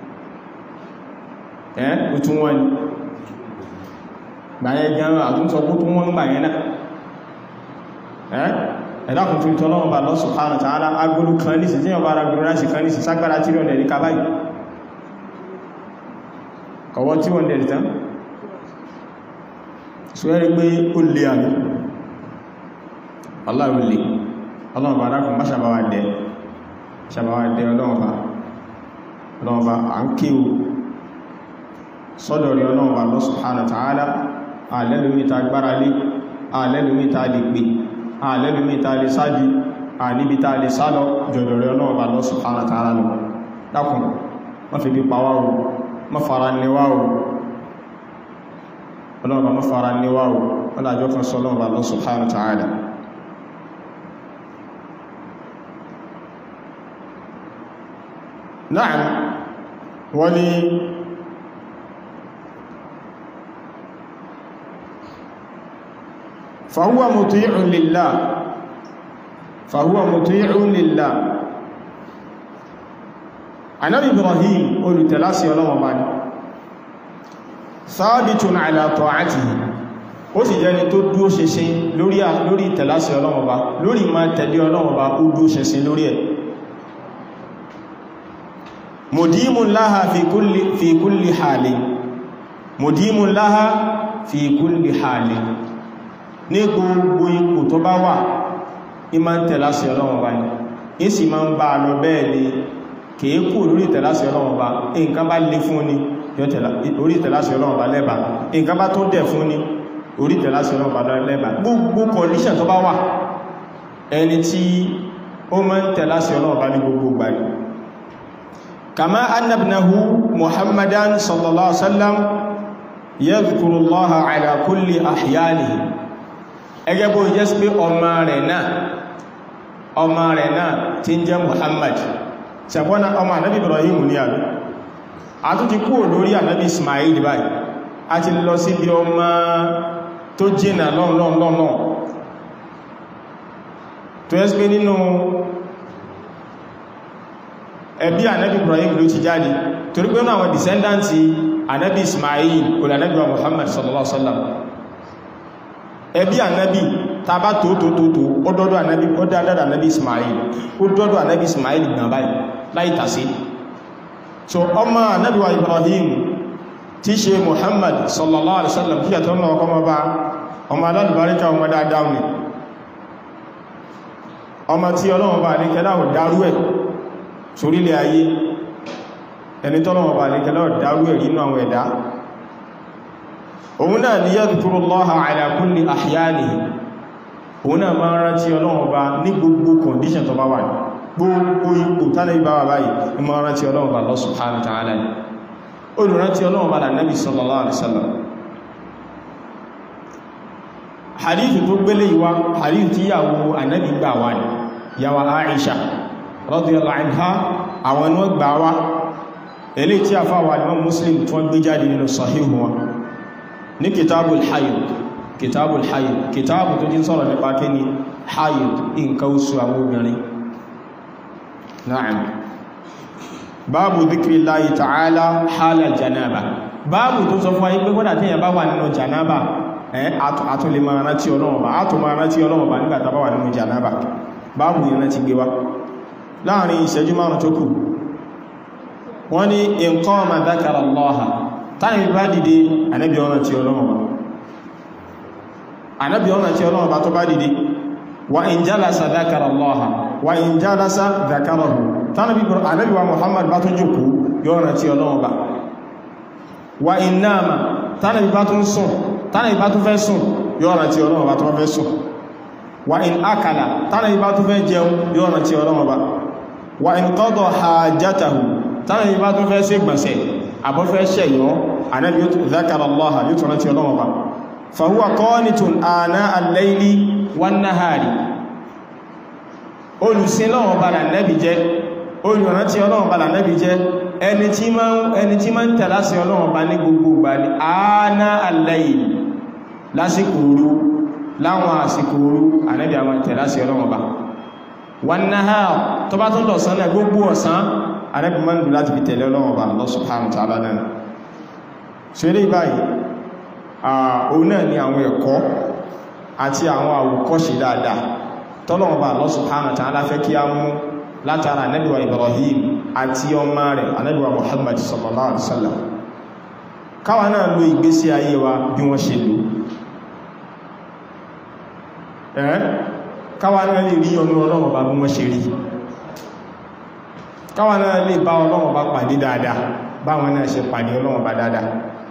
ẹ́ ó tún wọ́n ni gbàyẹ gan àtúnsọ kó tún wọ́n gbà yẹn náà ẹ́ ẹ̀dàkùn fi tọ́lọ́wọ́ bá Allah subhanahu wa ta'ala agbólú kan ní sí tí wọ́n bá ara gbogbo ráìsì kan ní sí ságbára tí wọ́n dẹ̀rí kábáyì kọ̀wọ́ tí wọ́n dẹ̀rí tán ṣúwẹ́rí pé ó lè àmì aláwọ̀ lè ọlọ́run bá dákùn má ṣàbáwà dẹ̀ ṣàbáwà dẹ̀ ọlọ́run bá ọlọ́run bá à ń kí o sọ́dọ̀ rí ọlọ́run bá Allah subhanahu wa ta'ala àlẹ́lùmíta gbára lé àlẹ́lùmíta lè pè àlẹ́lùmíta lè sáàdì àníbíta lè sálọ jọ̀dọ̀ rí ọlọ́run bá Allah subhanahu wa ta'ala lọ dákùn má fi bí pàwà o má fara níwá o ọlọ́run bá má fara níwá o ọlájọ́ kan sọ ọlọ́run bá Allah subhanahu wa ta'ala Na'am wọ́n ni فهو مطيع لله فهو مطيع لله Ànábì Ibrahim olùtẹ̀lásí Ọlọ́run bá ní thabitun ala ta'atihi ó sì jẹ́ni tó dúó ṣinṣin lórí ìtẹ̀lásí Ọlọ́run bá lórí ma tẹ̀lé Ọlọ́run bá ó dúó ṣinṣin lórí ẹ̀ mudimun laha fi kulli fi kulli hali mudimun laha fi kulli hali ní gbogbo ipò tó bá wà ní ma ń tẹ̀láṣẹ Ọlọ́run bá ní ìsì ma ń bá lọ bẹ́ẹ̀ ni kèékù lórí tẹ̀láṣẹ Ọlọ́run bá nǹkan bá lè fún ní orí tẹ̀láṣẹ Ọlọ́run bá lẹ́bà nǹkan bá tó dẹ̀ fún ní orí tẹ̀láṣẹ Ọlọ́run bá lẹ́bà gbogbo condition tó bá wà ẹni tí ó ma ń tẹ̀láṣẹ Ọlọ́run bá ní gbogbo gbà ní kama annabnahu muhammadan sallallahu alaihi wasallam yadhkuru allaha ala kulli ahyanihi ẹgẹ́ bó jẹ́ sí pé ọmọ rẹ̀ náà ọmọ rẹ̀ náà tí ń jẹ́ Muhammad ṣàbọ́nà ọmọ ànábì Ibrahim ní àbí a tún ti kú lórí ànábì Ismail báyìí a ti lọ sí bí ọmọ tó jìnà lọ́nà tó yẹ́ sí pé nínú ẹbí ànábì Ibrahim ló ti jáde torí pé náà àwọn descendants ànábì Ismail olànábì Muhammad sallallahu alaihi wasallam ẹbí ànábì tàbá tó tó tó tó ó dọ́dọ̀ ànábì ó dáadáa ànábì Ismail ó dọ́dọ̀ ànábì Ismail gbọ̀n báyìí láì tàṣí so ọmọ ànábì wa Ibrahim tí ṣe Muhammad sallallahu alaihi wasallam kí àtọ́ náà kọmọ bá ọmọ alálùbáríkà ọmọ dáadáa ni ọmọ tí ọlọ́wọ́ bá ní kẹlá ò dárú ẹ̀ sórílẹ̀ ayé ẹni tọ́lọ́wọ́ bá ní kẹlá ò dárú ẹ̀ nínú àwọn ẹ̀dá òun náà ni yadhkurullaha ala kulli ahyanihi òun náà máa rántí Ọlọ́run bá ní gbogbo condition tó bá wà ní gbogbo ipò tánà ibá wà báyìí ní máa rántí Ọlọ́run bá Allah subhanahu wa ta'ala ní olùrántí Ọlọ́run bá Nabi sallallahu alaihi wasallam hadithu tó gbélé ìwá hadithu tí yàwó Ànábì gbà wá ní yàwó Aisha radiyallahu anha àwọn ni wọ́n gbà wá eléyìí tí a fáwà Imam Muslim tó gbé jáde nínú sahihu wọn ní kitabul hayd kitabul hayd kitabu tó jín sọ́rọ̀ nípa kí ni hayd nǹkan oṣù àwọn obìnrin na'am báàbù dhikrillahi ta'ala hala janaba báàbù tó sọ fún ayé pé kódà tíyàn bá wà nínú janaba ẹ́ àtún lè máa rántí Ọlọ́run bá àtún máa rántí Ọlọ́run bá nígbàtà bá wà nínú janaba báàbù yìí rántí gbé wá láàrin ìṣẹ́jú márùn tó kù wọ́n ní in qama dhakara Allaha tánàbí bá dìde ànábì ọ̀nà tí ọlọ́run bá ànábì ọ̀nà tí ọlọ́run bá tó bá dìde wa in jalasa dhakara allaha wa in jalasa dhakarahu tánàbí ànábì wa muhammad bá tó jókòó yọ́nà tí ọlọ́run bá wa in nama tánàbí bá tó ń sùn tánàbí bá tó fẹ́ sùn yọ́nà tí ọlọ́run bá tó fẹ́ sùn wa in akala tánàbí bá tó fẹ́ jẹun yọ́nà tí ọlọ́run bá wa in qada hajatahu tánàbí bá tó fẹ́ sí gbọ̀nsẹ̀ àbọ́fẹ́ ṣẹ̀yọ́ ànábì dhakara allaha yóò tọ́nà tí ọlọ́run bá fa huwa qanitun ana al-layli wan nahari olùsìn lọ́wọ́ bá lànẹ́bì jẹ́ olùrántí ọlọ́run bá lànẹ́bì jẹ́ ẹni tí máa ń tẹ̀lá sí ọlọ́run bá ní gbogbo ìgbà ní àánà al-layl lásìkò òru láwọn àsìkò òru ànẹ́bì àwọn tẹ̀lá sí ọlọ́run bá wan nahar tó bá tún lọ̀sán náà gbogbo ọ̀sán ànẹ́bì máa ń lù láti fi tẹ̀lé ọlọ́run bá Allah subhanahu wa ta'ala náà ṣeré báyìí òun náà ni àwọn ẹ̀kọ́ àti àwọn àwòkọ́ṣe dáadáa tọ́lọ̀wọ̀n bá Allah subhanahu wa ta'ala fẹ́ kí a mú látara anẹ́bíwa Ibrahim àti ọmọ rẹ̀ anẹ́bíwa Muhammad sallallahu alaihi wasallam káwa náà lo ìgbésí ayé wa bí wọ́n ṣe lò ẹ́ káwa náà lè rí ọmọ Ọlọ́run bá bí wọ́n ṣe rí káwa náà lè bá Ọlọ́run bá pàdé dáadáa báwọn náà ṣe pàdé Ọlọ́run bá dáadáa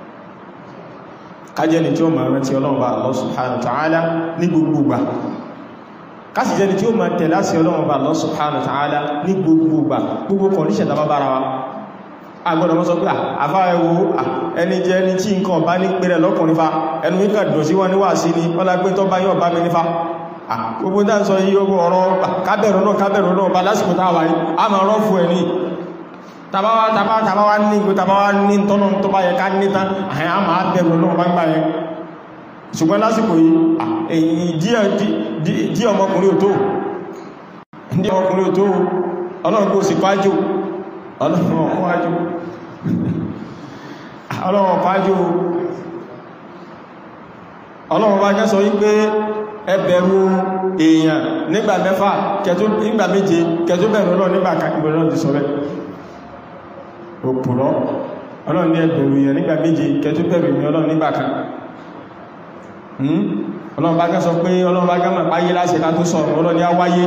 kájẹ́ni tí ó máa rántí Ọlọ́run bá Allah subhanahu wa ta'ala ní gbogbo gbà kásì jẹ́ni tí ó máa tẹ̀lá sí Ọlọ́run bá Allah subhanahu wa ta'ala ní gbogbo gbà gbogbo kọ̀níṣẹ̀ tàbá bára wa agbọ́dọ̀ mọ́ sọ pé àfáàwò ẹni jẹ́ ẹni tí nǹkan bá ní pẹ̀rẹ̀ lọ́kùnrin fa ẹnu wíkà dùn sí wọn níwà sí ni wọ́n lápé tọ́ bá yọ́ bá mi nífa gbogbo dá ń sọ yí ogun ọ̀rọ̀ kábẹ̀rún náà kábẹ̀rún náà bá lásìkò táwà yìí a máa rọ́ fún ẹni tàbáwá ní ìgbò tàbáwá ní tọ́nà tó bá yẹ ká ní tán àyà máa bẹ̀rù náà bá ń gbà yẹn ṣùgbọ́n lásìkò yìí dí ọmọkùnrin ò tó dí ọmọkùnrin ò tó ọlọ́run kó sì pàájò ọlọ́run pàájò ọlọ́run bá jẹ́ sọ wípé ẹ bẹ̀rù èèyàn nígbà mẹ́fà nígbà méje kẹtó bẹ̀rù ọlọ́run nígbà ìbẹ̀rù ti sọ rẹ̀ òpùrọ́ ọlọ́run ní ẹ bẹ̀rù èèyàn nígbà méje kẹtó bẹ̀rù èmi ọlọ́run nígbà kan ọlọ́run bá gẹ́ sọ pé ọlọ́run bá gẹ́ mọ̀ páyé láṣẹ ká tó sọ̀rọ̀ ọlọ́run ní á wáyé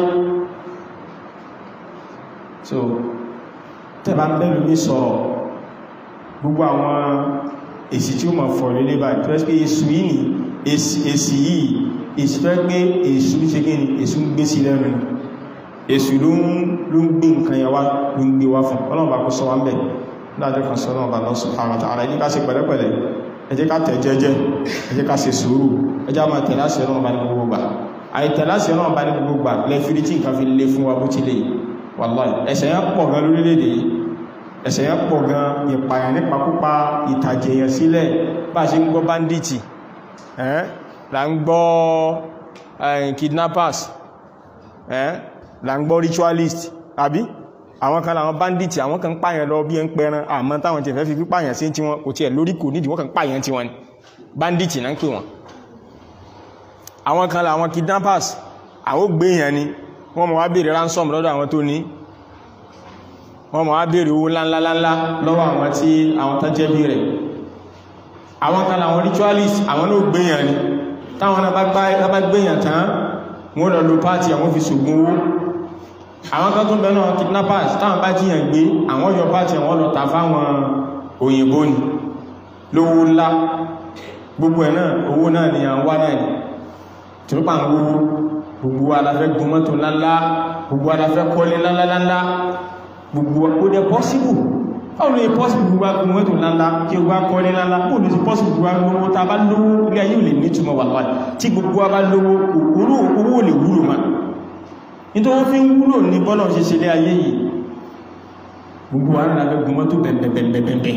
so tẹ́bà ń bẹ̀rù ní sọ̀rọ̀ gbogbo àwọn èsì tí ó mọ̀ fọ̀ lélé bá tó ẹ́sì pé èsù yìí ni èsì yìí èsì tó ẹ́ pé èsù ṣe kí ni èsù ń gbé sí lẹ́nu èsù ló ń gbé nǹkan yẹn wá ló ń gbé wá fún ọlọ́run bá kó sọ wá ń bẹ̀ láàjọ́ kan sọ ọlọ́run bá lọ subhanahu wa ta'ala ẹ jẹ́ ká ṣe pẹ̀lẹ́pẹ̀lẹ́ ẹ jẹ́ ká tẹ̀ jẹ́jẹ́ ẹ jẹ́ ká ṣe sùúrù ẹ jẹ́ máa tẹ̀lá sí ọlọ́run bá ní gbogbo gbà àìtẹ̀lá sí ọlọ́run bá ní gbogbo gbà lẹ́fìrí tí nǹkan fi lé fún wa bó ti lè wàláì ẹ̀ṣẹ̀ yẹn pọ̀ gan lórílẹ̀-èdè yìí ẹ̀ṣẹ̀ yẹn pọ̀ gan ìpààyàn nípakúpa ìtàjẹ̀yàn sílẹ̀ bá ṣe ń gbọ́ banditi ẹ́n là ń gbọ́ kidnappers ẹ́n là ń gbọ́ ritualist àbí àwọn kan làwọn banditi àwọn kan pààyàn lọ bí ẹ ń pẹran àmọ́ táwọn tẹ̀fẹ́ fi pípààyàn sí tí wọn kò tiẹ̀ lórí kò nídìí wọ́n kan pààyàn tí wọn ni banditi náà ń pè wọn àwọn kan làwọn kidnappers àwọn gbéyàn ni wọ́n mọ̀ wá bèèrè ransom lọ́dọ̀ àwọn tó ní wọ́n mọ̀ wá bèèrè owó ńláńláńlá lọ́wọ́ àwọn tí àwọn tán jẹ́ bí rẹ̀ àwọn kan àwọn ritualist àwọn ló gbéyàn ni táwọn náà bá gbéyàn tán wọ́n lọ lo pàtí àwọn fi ṣògùn owó àwọn kan tó bẹ̀rẹ̀ náà kidnappers táwọn bá jíyàn gbé àwọn yọ pàtí àwọn lọ tà fáwọn òyìnbó ni lówó ńlá gbogbo ẹ̀ náà owó náà ni à ń wá náà ni tìrúpà ń wówó gbogbo aláfẹ́ gun mọ́tò ńláńlá gbogbo aláfẹ́ kọ́lé ńláńláńlá gbogbo ó dẹ̀ pọ́síbù báwọn lè pọ́síbù gbogbo agun mọ́tò ńláńlá kí o bá kọ́lé ńláńlá ó lè pọ́síbù gbogbo agun mọ́tò ta bá lówó ilé ayé ò lè nítumọ̀ wà láì tí gbogbo a bá lówó owó lè wúlò ma nítorí fi ń wúlò ní bọ́lọ̀ ṣe ṣe lé ayé yìí gbogbo aláfẹ́ gun mọ́tò bẹ̀bẹ̀bẹ̀bẹ̀bẹ̀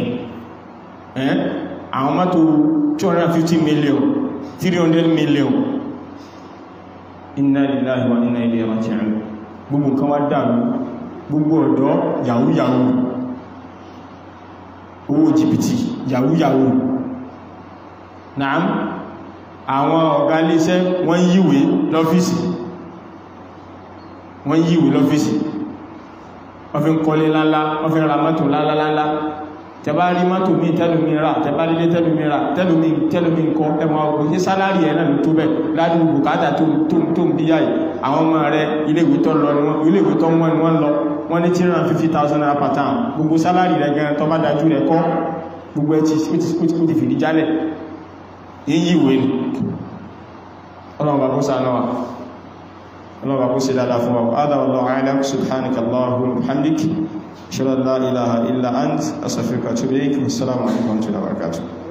àwọn mọ́tò 250 million 300 million inna lillahi wa inna ilayhi raji'un gbogbo nǹkan wá dàrú gbogbo ọ̀dọ́ yahoo yahoo owó jìbìtì yahoo yahoo naam àwọn ọ̀gá iléeṣẹ́ wọ́n yíwé lọ́fíìsì wọ́n yíwé lọ́fíìsì wọ́n fi ń kọ́lé láńlá wọ́n fi ń ra mọ́tò láńláńlá tẹbá rí mọ́tò mi tẹ́lómi rà tẹbá lílé tẹ́lómi rà tẹ́lómi tẹ́lómi nǹkan ẹmọ òṣè sálárì ẹ̀ náà ló tó bẹ̀ ládùn bùkátà tó ń bíyà yìí àwọn ọmọ rẹ̀ iléèwé tó lọ iléèwé tó wọ́n ni wọ́n lọ wọ́n ní 350,000 naira per term gbogbo sálárì rẹ̀ gan tó bá dájú rẹ̀ kọ́ gbogbo ẹ̀ ti fìdí jálẹ̀ yíyí ìwé ni ọlọ́run bá kó sànà wa ọlọ́run bá kó sí dáadáa fún wa adá wallahu a'lam subhanaka allahumma wa bihamdik ashhadu an la ilaha illa ant astaghfiruka wa atubu ilayk assalamu alaikum wa rahmatullahi wa barakatuh